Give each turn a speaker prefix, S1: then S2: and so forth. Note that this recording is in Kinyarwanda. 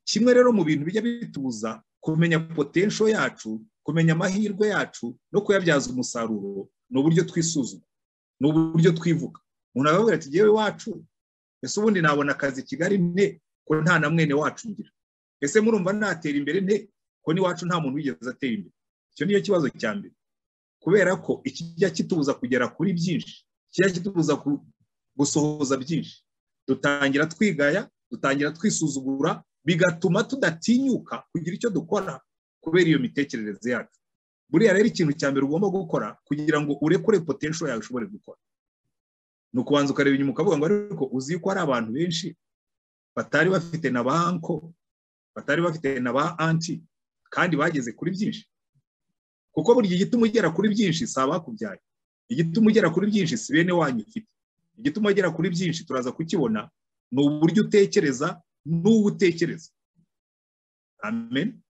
S1: kimwe rero mu bintu bijya bitubuza kumenya potensho yacu kumenya amahirwe yacu no kuyabyaza umusaruro ni uburyo twisuzuma ni uburyo twivuga umuntu arababwira ati yewe wacu ese ubundi nabona akazi i kigali nte ko nta na mwene wacu ngira ese murumva natera imbere nte ko n'iwacu nta muntu wigeze atera imbere icyo niyo kibazo cya mbere kubera ko ikijya kitubuza kugera kuri byinshi kijya kitubuza gusohoza byinshi dutangira twigaya dutangira twisuzugura bigatuma tudatinyuka kugira icyo dukora kubera iyo mitekerereze yacu buriya rero ikintu cya mbere ugomba gukora kugira ngo urekure potensho yawe ushobore gukora ni ukubanza ukareba inyuma ukavuga ngo ariko uzi ko hari abantu benshi batari bafite na ba anko batari bafite na ba anti kandi bageze kuri byinshi kuko buri gituma ugera kuri byinshi si abakubyaye igituma ugera kuri byinshi si bene wanyu ufite igituma ugera kuri byinshi turaza kukibona ni uburyo utekereza n'uwo utekereza amen